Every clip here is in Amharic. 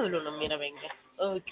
ብሎ ነው የሚረበኝ። ኦኬ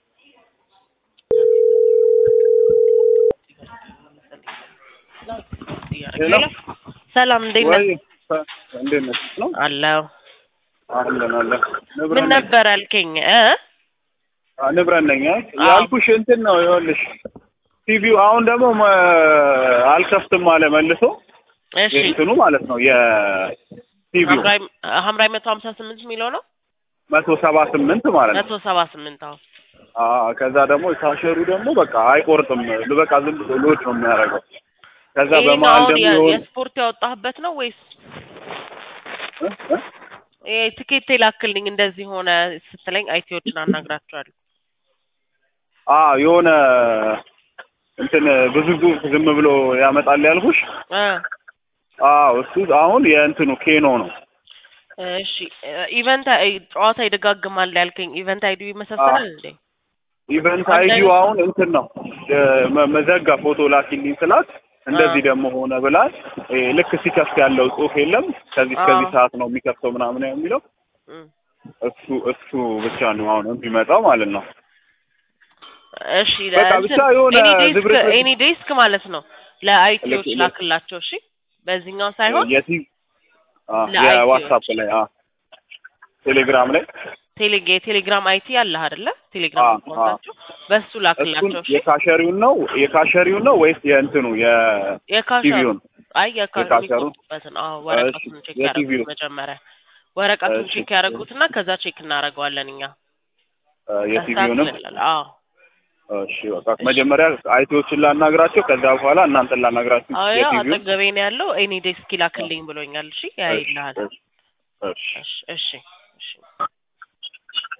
ሄሎ ሰላም እንዴት ነህ? ወይ እንዴት ነሽ? ነው አለሁ። አለን አለን። ምን ንብረት ነኝ ነበር ያልከኝ? እ አ፣ ንብረት ነኝ አ? አዎ። ያልኩሽ እንትን ነው ይኸውልሽ፣ ቲቪው አሁን ደግሞ መ- አልከፍትም አለ መልሶ እሺ የእንትኑ ማለት ነው የቲቪው ሐምራይ ሐምራይ መቶ ሀምሳ ስምንት የሚለው ነው መቶ ሰባ ስምንት ማለት ነው። መቶ ሰባ ስምንት አዎ አ ከዛ ደግሞ ታሸሩ ደግሞ በቃ አይቆርጥም፣ በቃ ዝም ብሎ ሎድ ነው የሚያደርገው። ከዛ ይሄ ነው በመሀል አሁን ደግሞ የ- የሆነ የስፖርት ያወጣህበት ነው ወይስ እ? እ? ይሄ ትኬት የላክልኝ እንደዚህ ሆነ ስትለኝ አይቲዎችን አናግራቸዋለሁ። አ የሆነ እንትን ብዙ ጽሑፍ ዝም ብሎ ያመጣል ያልኩሽ። እ አዎ እሱ አሁን የእንትኑ ኬኖ ነው። እሺ ኢቨንት ጨዋታ ይደጋግማል ያልከኝ ኢቨንት አይዲ ይመሳሰላል እንዴ? ኢቨንት አንድ አይዲው አይነት አሁን እንትን ነው የ- መ- መዘጋ ፎቶ ላኪልኝ ስላት እንደዚህ አ። ደግሞ ሆነ ብላል። እ ልክ ሲከፍት ያለው ጽሑፍ የለም ከዚህ እስከዚህ አ። ሰዓት ነው የሚከፍተው ምናምን የሚለው እም። እሱ እሱ ብቻ ነው አሁን የሚመጣው ማለት ነው። እሺ በቃ ብቻ የሆነ ኤኒ ዴስክ ዝብርቅርቅ- ኤኒ ዴስክ ማለት ነው ለአይቲዎች ልክ- ልክ- ላክላቸው። እሺ በዚህኛው ሳይሆን የቲቪ አ፣ ለአይቲዎች። የዋትሳፕ ላይ አ፣ ቴሌግራም ላይ ቴሌ የቴሌግራም አይቲ አለህ አይደለ? ቴሌግራም አ፣ አካውንታቸው በሱ እሱን ላክላቸው። እሺ የካሸሪውን ነው የካሸሪውን ነው ወይስ የእንትኑ የካሸሩ የቲቪውን? አይ የካ- የካሸሩ? የሚቆርጡበትን አዎ ወረቀቱን ቼክ የቲቪው? ያደረጉት መጀመሪያ ወረቀቱን እሺ። ቼክ ያደረጉትና ከዛ ቼክ እናደርገዋለን እኛ አ፣ የቲቪውንም ያስተካክልልናል። አዎ እሺ በቃ መጀመሪያ አይቲዎችን ላናግራቸው ከዛ በኋላ እናንተን ላናግራችሁ አዎ ያው የቲቪውን አጠገቤ ነው ያለው ኤኒ ዴስክ ይላክልኝ ብሎኛል። እሺ ያይልሃል። እሺ እሺ እሺ እሺ እሺ